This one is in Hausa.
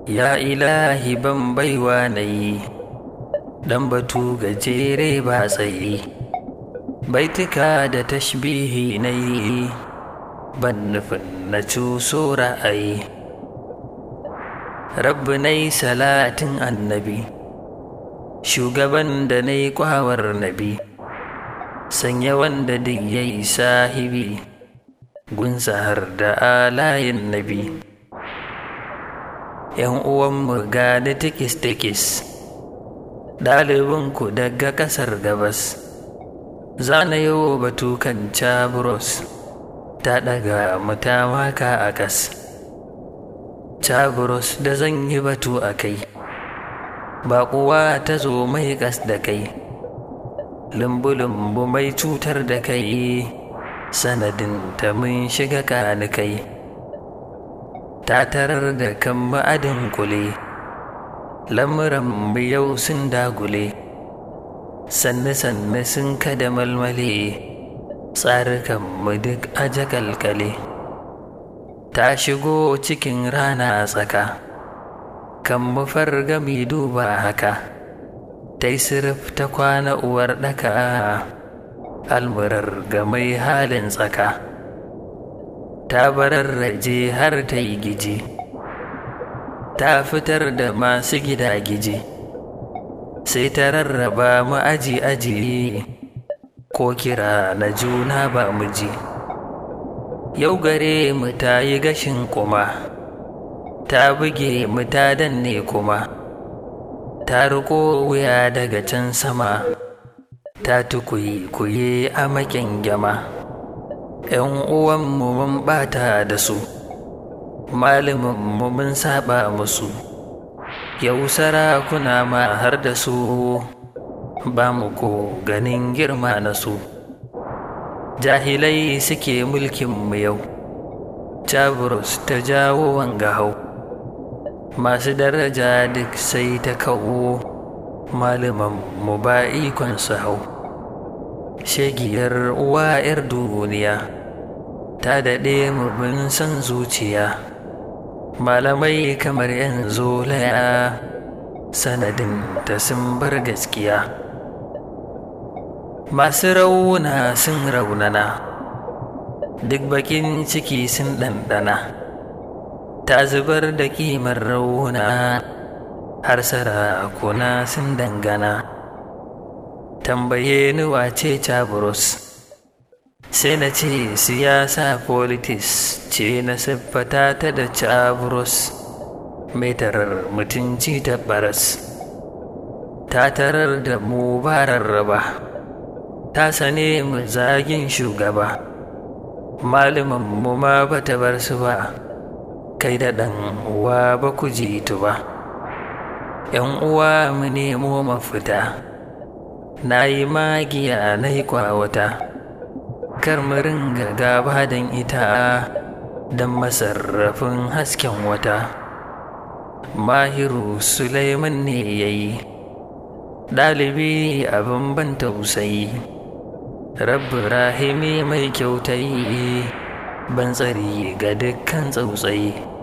Ya ilahi ban baiwa na yi, ɗan batu gajere ba tsayi, baituka da tashbihi na yi, ban nufin na cuso ra'ayi. Rabbi na yi salatin annabi, shugaban da na yi kwawar nabi, sanya wanda duk ya yi sahibi, gunsa har da alayin nabi. ‘yan uwanmu gani tikis-tikis ɗalibinku daga ƙasar gabas zana yau batu kan cabros ta ɗaga mata waka a kas cabros da zan yi batu a kai ba kuwa ta zo mai ƙas da kai lumbu-lumbu mai cutar da kai sanadin ta mun shiga kani kai ta tarar da kan ma'adin kule lamuran yau sun dagule sanne-sanne sun kada malmale tsarukan mu duk aja kalkale ta shigo cikin rana tsaka kan mu fargami duba haka ta yi sirif ta kwana uwar ɗaka almurar ga mai halin tsaka ta bararraje har ta yi giji ta fitar da masu gida giji sai ta rarraba mu aji aji ko kira na juna ba mu ji yau gare mu ta yi gashin kuma ta buge mu ta danne kuma ta riko wuya daga can sama ta tukuyi kuye a makin gyama ‘yan uwanmu mun ɓata da su, malaminmu mun saba musu, yau sarakuna ma har da su ba mu ko ganin girma na su. Jahilai suke mulkinmu yau, Jaburus ta jawo wanga hau, masu daraja duk sai ta kawo, malamanmu ba ikon su hau. shegiyar uwa 'yar duniya ta daɗe bin san zuciya malamai kamar 'yan zolaya sanadin ta sun bar gaskiya masu rauna sun raunana duk bakin ciki sun ɗanɗana ta zubar da ƙimar rauna har sarakuna sun dangana tambaye ni wace Chabrus sai na ce siyasa politics ce na siffata ta da Chabrus mai tarar mutunci ta baras ta tarar da mu raba ta sane mu zagin shugaba malamin mu ma ba ta bar su ba kai da ɗan uwa ba ku jitu ba ‘yan uwa mu nemo mafita na yi magiya na yi kwawata kar mu ringa gaba don ita don masarrafin hasken wata mahiru suleiman ne ya yi ɗalibi abin ban tausayi rabbi rahimi mai kyautai ban tsari ga dukkan tsautsayi